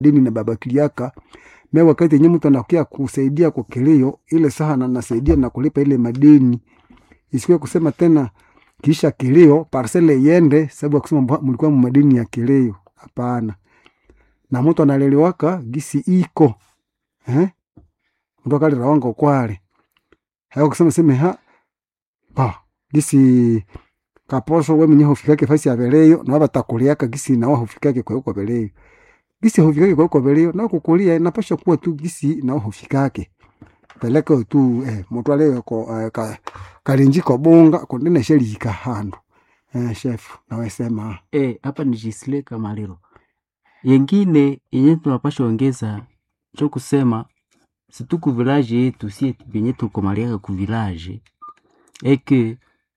dini na babakiliaka me wakati yenye mtu anakuya kusaidia kwa kilio ile saha na nasaidia na kulipa ile madeni isiwe kusema tena kisha kilio parcele iende sababu ya kusema mba- mlikuwa madeni ya kilio hapana na mtu analeliwaka gisi iko eh? mtu akalira wango kwale hayo kusema seme ha ba gisi kaposho we mwenye hofikake fasi ya veleyo na wabatakuliaka gisi na hofikake kwa huko veleyo gisi hofikake kwa huko veleyo na kukulia inapasha kuwa tu gisi na hofikake peleke tu eh, mtu ale ko eh, ka, kalinjiko bunga kundine sheli handu eh, chef nawesema Eh, hapa ni Jisle Kamaliro. Yengine yenye tunapasha ongeza cho kusema situ ku village yetu si benye tukomaliaka ku village eke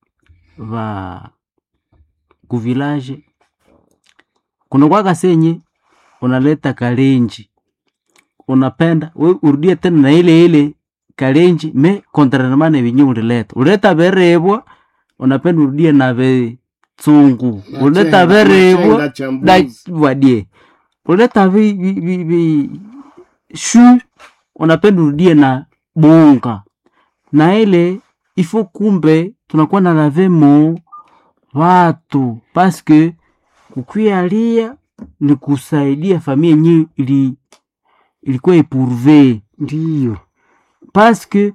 va ku village kuna kwaka senye unaleta kalenji unapenda we urudie tena na ile ile kalenji me kontraremane vinye ulileta uleta verebwa unapenda urudie na ve tsungu Na uleta chenga- na verebwa chenga cha da mbuzi. wadie uleta vi, vi, vi, vi shu unapenda urudie na bunga na ile ifo kumbe tunakuwa na lavemo watu paske kukwialia ni kusaidia familia yenyewe ili ilikuwa ipurve ndiyo paske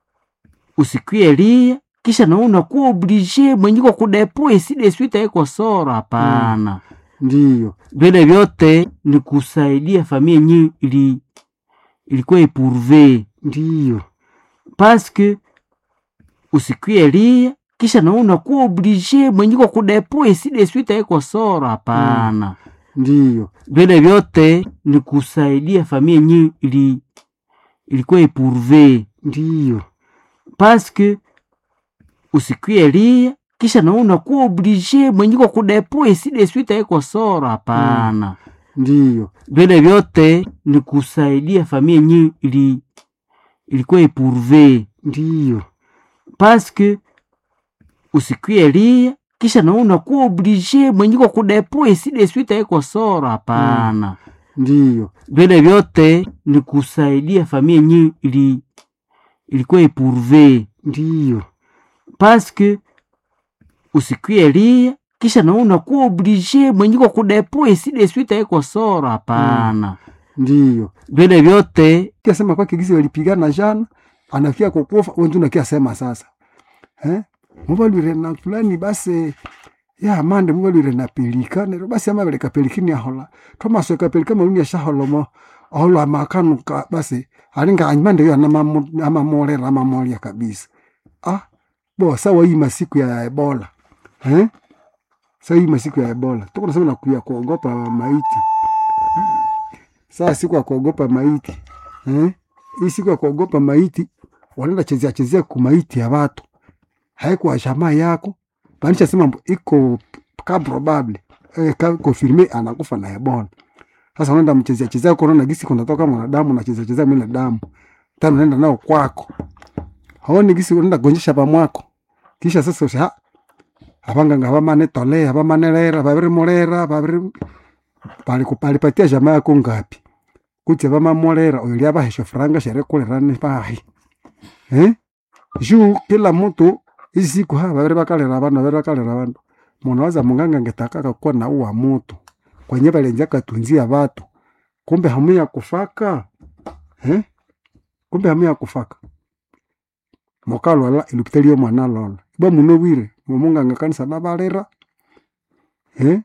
usikwie kisha na unakuwa oblige mwenyiko kudepo iside swita iko sora hapana ndiyo vile vyote ni kusaidia familia yenyewe ili ilikuwa ipurve ndiyo paske usikwie lia kisha na unakuwa oblige mwenyiko kudepo iside swita iko sora hapana ndiyo vile vyote ni kusaidia familia yenyewe ili ilikuwa ipurve ndiyo paske usikwie lia kisha na unakuwa oblige mwenyiko kudepo iside swita iko sora hapana ndiyo vile vyote ni kusaidia familia yenyewe ili ilikuwa ipurve ndiyo paske usikwie lia kisha na unakuwa oblige mwenyiko kudepo iside swita iko sora hapana ndiyo vile vyote ni kusaidia familia yenyewe ili ilikuwa ipurve ndiyo paske usikwie lia kisha na unakuwa oblige mwenyiko kudepo iside swita iko sora hapana ndiyo vile vyote kiasema kwake gisi walipigana jana anakia kukufa wentu nakia sema sasa eh? muvalwire na fulani basi ya mande muvalwire na pelika nero basi ama veleka pelikini ahola tomaso kapelika maluni ashaholomo aholo amakanuka basi alinga anyimande yo anamamu- amamolera amamolia kabisa ah bo sawa hii masiku ya ebola eh? sawa hii masiku ya ebola tuko nasema na kuya kuogopa maiti saa siku ya kuogopa maiti eh? hii siku ya kuogopa maiti wanaenda chezea chezea kumaiti ya watu haikuwa jamaa yako maanisha sema mbo- iko ka probable eh, ka confirme anakufa na ebola sasa unaenda mchezea chezea korona gisi kunatoka mwanadamu na chezea chezea mila damu tena unaenda nao kwako haoni gisi unaenda gonjesha pamwako kisha sasa usha abanganga bamane tolea bamane lera babiri molera babiri bali kupalipatia jamaa yako ngapi kuti vamamolera oyo lyavahesha furanga sherekulerani vahi eh? juu kila mtu hizi siku ha vaviri vakalera vandu vaviri vakalera vandu munhu waza munganga ngetakaka kuwa na uwa mutu kwenye valenja katunzia vatu kumbe hamu ya kufaka eh? kumbe hamu ya kufaka mokalwala ilupitaliyo mwana lola iba muno wire mumunganga kanisa navalera eh?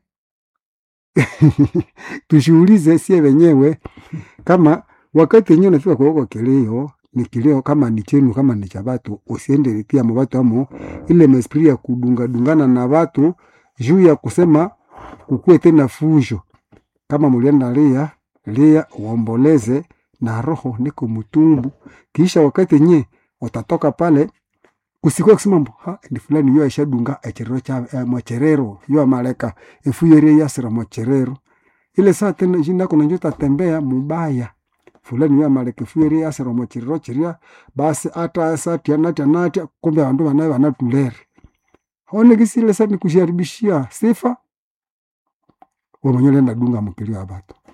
tushuhulize sie wenyewe kama wakati yenyewe unafika kwa huko kilio ni kilio kama ni chenu kama ni cha watu usiende pia mwa watu amo ile mesprit ya kudunga dungana na watu juu ya kusema kukue tena fujo kama mulienda lia lia uomboleze na roho niko mtumbu kisha wakati yenyewe utatoka pale kusikuwa kusema mbo ha ndi fulani yo aishadunga echerero cha eh, mwacherero yo amaleka efuyere yasira mwacherero ile saa tena jinda kuna njota tembea mubaya fulani yo amaleka efuyere yasira mwacherero chiria basi ata satia natia natia kumbe bandu banaye banatulere hone kisi ile saa ni kusharibishia sifa wewe mwenyewe unaenda dunga mkilio wa batu